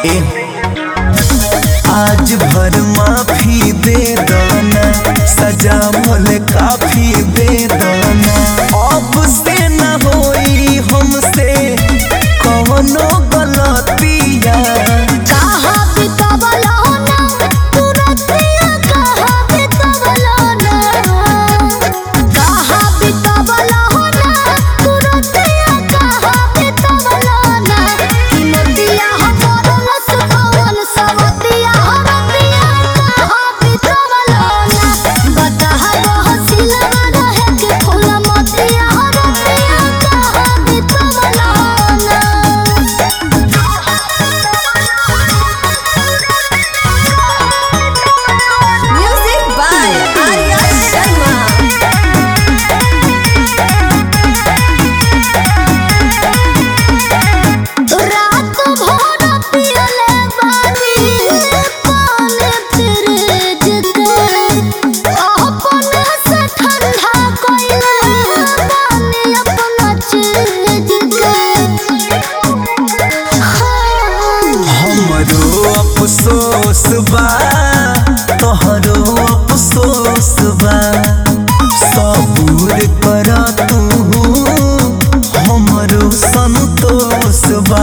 ए आज भर माफी दे दाना सजा मोले काफी दे दाना अब से न होई हमसे कौनो गलतिया कहाँ बितवलो ना तुरतिया कहाँ बितवलो ना कहाँ बितवलो ना तुरतिया कहाँ बितवलो ना कि मोतिया हमर लसकवन सवतिया हरतिया कहाँ बितवलो ना बताहा रह सिलवा रहे कि फूल मोतिया हरतिया कहाँ बितवलो ना Music by Arya Sharma. रात भर पियले बानी पानी फ्रिज के अपने से ठंडा कइले बानी अपना चीज के हमरो अफसोस बा तोहरो अफसोस बा सबूर कर तू हमरो संतोष बा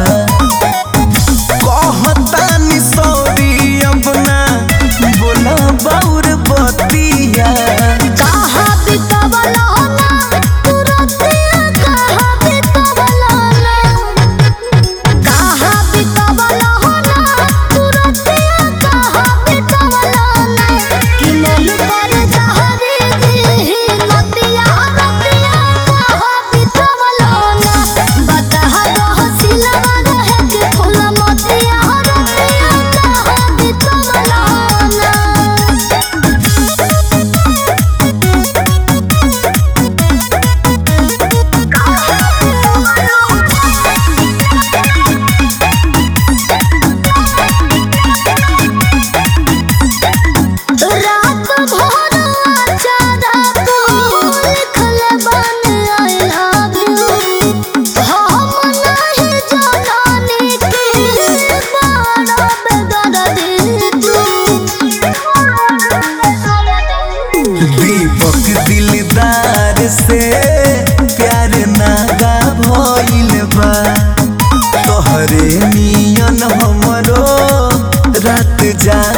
कहतानी सॉरी अब ना बोला बाउर बतिया कहाँ बितवलो ना तुरतिया कहाँ बितवलो ना कहाँ बितवलो ना तुरतिया कहाँ बितवलो ना कि मन पर जहरी दी नतिया रतिया कहाँ बितवलो ना बताहा रह सिलवा रहे कि फूल मोतिया रतिया कहाँ बितवलो ना रात भर अचारा को लिखल बन आई लव यू हम नहीं जानी कि बड़ा बेदर्दी तू दीपक दिलदार से प्यार नागा भइल बा तोहरे नियन हमरो रात जा